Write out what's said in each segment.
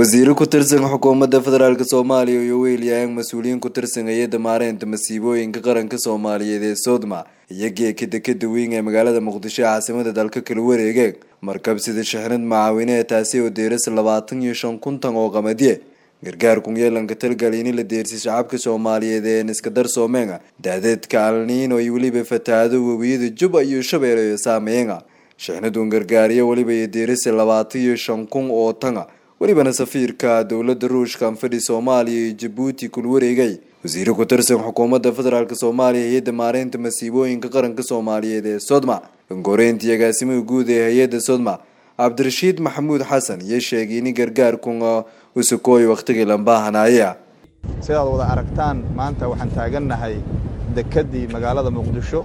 wasiiro ku tirsan xukuumadda federaalk soomaaliya iyo weelyaang mas-uuliyiin ku tirsan hay-adda maareynta masiibooyinka qaranka soomaaliyeed ee soodma iyo geeka dekeda weyn ee magaalada muqdisho ee caasimada dalka kala wareegeen markabsida shixnad macaawine taasi oo deeras labaatan iyo shan kuntan oo qamadiye gargaar kunyeelanka talgalini la deersay shacabka soomaaliyeed ee niskadar soomeenga daadeedka alniino iyo weliba fatahaado webiyada juba iyo shabeelle iyo saameyenga shixnadun gargaariyo weliba iyo deerasa labaatan iyo shan kun oo tanga welibana safiirka dowlada ruushka anfadhi soomaaliya iyo jabuuti kul wareegay wasiiro ku tirsan xukuumadda federaalk soomaaliya hay-adda maareynta masiibooyinka qaranka soomaaliyeed ee sodma angoreyntii agaasimaha guud ee hay-adda sodma cabdirashiid maxamuud xasan iyo sheegay in gargaarkun usukooy wakhtigii lambaahanaya sidaad wada aragtaan maanta waxaan taagannahay dekedii magaalada muqdisho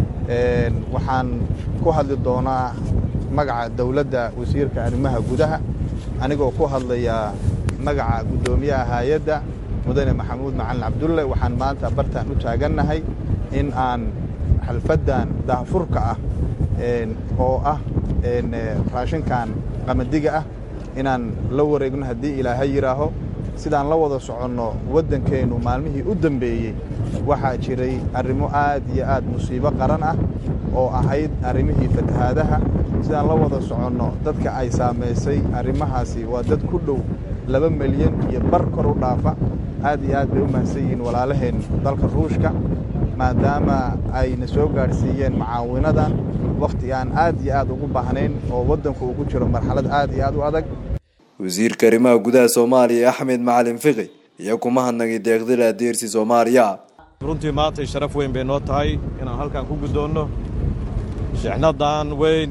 waxaan ku hadli doonaa magaca dowladda wasiirka arrimaha gudaha anigoo ku hadlaya magaca guddoomiyaha hay-adda mudane maxamuud macalin cabdulle waxaan maanta bartaan u taagannahay in aan xalfaddan daahfurka ah oo ah raashinkan qamadiga ah inaan la wareegno haddii ilaahay yidhaaho sidaan la wada soconno waddankeennu maalmihii u dambeeyey waxaa jiray arrimo aad iyo aad musiibo qaran ah oo ahayd arrimihii fatahaadaha sidaan la wada soconno dadka ay saamaysay arrimahaasi waa dad ku dhow laba milyan iyo bar kor u dhaafa aad iyo aad bay u mahadsan yihiin walaalaheen dalka ruushka maadaama ayna soo gaadhsiiyeen mucaawinadan wakhti aan aad iyo aad ugu baahnayn oo waddanku ugu jiro marxalad aad iyo aad u adag wasiirka arrimaha gudaha soomaaliya axmed macalin fiqi iyo kuma hadnagay deeqdila deersi soomaaliya runtii maantay sharaf weyn bay noo tahay inaan halkan ku guddoonno shixnadan weyn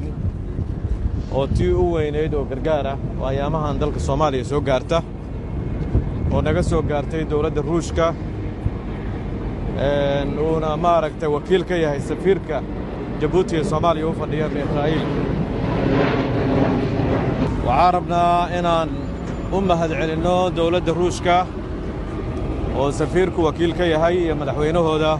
oo tii u weynayd oo gargaar ah oo ayaamahan dalka soomaaliya soo gaarta oo naga soo gaartay dowladda ruushka uuna maaragtay wakiil ka yahay safiirka jabuuti ee soomaaliya u fadhiya israa'iil waxaan rabnaa inaan u mahad celinno dowladda ruushka oo safiirku wakiil ka yahay iyo madaxweynahooda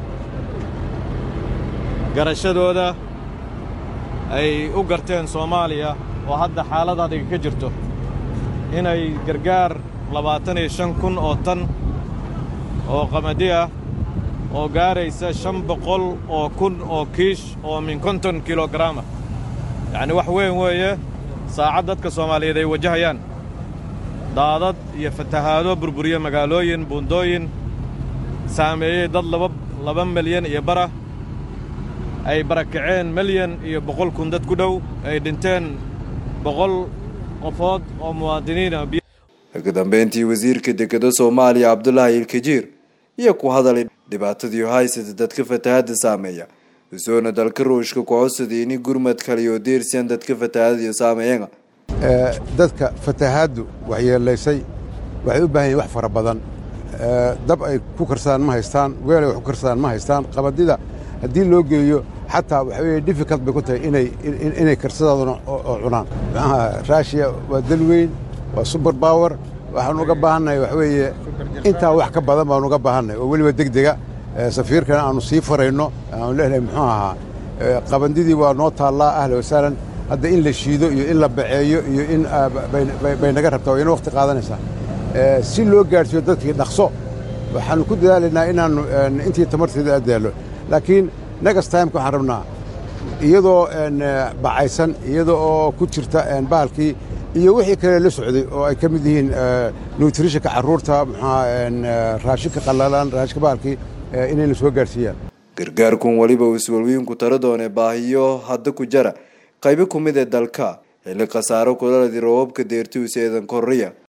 garashadooda ay u garteen soomaaliya oo hadda xaalad adiga ka jirto inay gargaar labaatan iyo shan kun oo tan oo qamadi ah oo gaaraysa shan boqol oo kun oo kiish oo min konton kilogaraama yacni wax weyn weeye saacad dadka soomaaliyeed ay wajahayaan daadad iyo fatahaado burburiye magaalooyin buundooyin saameeyey dad laba laba milyan iyo bara ay barakaceen milyan iyo boqol kun dad ku dhow ay dhinteen boqol qofood oo muwaadiniina ugu dambeyntii wasiirka dekeda soomaaliya cabdulaahi ilkajiir iyo ku hadalay dhibaatadii haysata dadka fatahadda saameeya usoona dalka ruushka ku codsaday ini gurmad kaliyo deersiyan dadka fatahadaiyo saameeyana dadka fatahaaddu waxyeelaysay waxay u baahan yihin wax fara badan dab ay ku karsadaan ma haystaan weel ay wax ku karsadaan ma haystaan qabadida haddii loo geeyo xataa waxa weye difficult bay ku tahay inay inay karsadaaduna oo cunaan raashiya waa dal weyn waa suber power waxaan uga baahannahay waxa weeye intaa wax ka badan baanu uga baahannahay oo weliba deg dega safiirkana aanu sii farayno aanu leenahay muxuu ahaa qabandidii waa noo taallaa ahla wasaalan hadda in la shiido iyo in la baceeyo iyo in bay naga rabtaa wayna wakhti qaadanaysaa si loo gaadhsiiyo dadkii dhaqso waxaannu ku dadaalaynaa inaannu intii tamarteeda addaallo laakiin next timeka waxaan rabnaa iyadoo bacaysan iyada oo ku jirta bahalkii iyo wixii kale la socday oo ay ka mid yihiin nutritionka carruurta muxuaa raashinka qallalan raashinka bahalkii inayna soo gaadhsiiyaan gargaarkun weliba iswalwiinku tara doone baahiyo hadda ku jara qaybo ku mid ee dalka xilli khasaaro kulaladi roobabka deertiwisa eedan korriya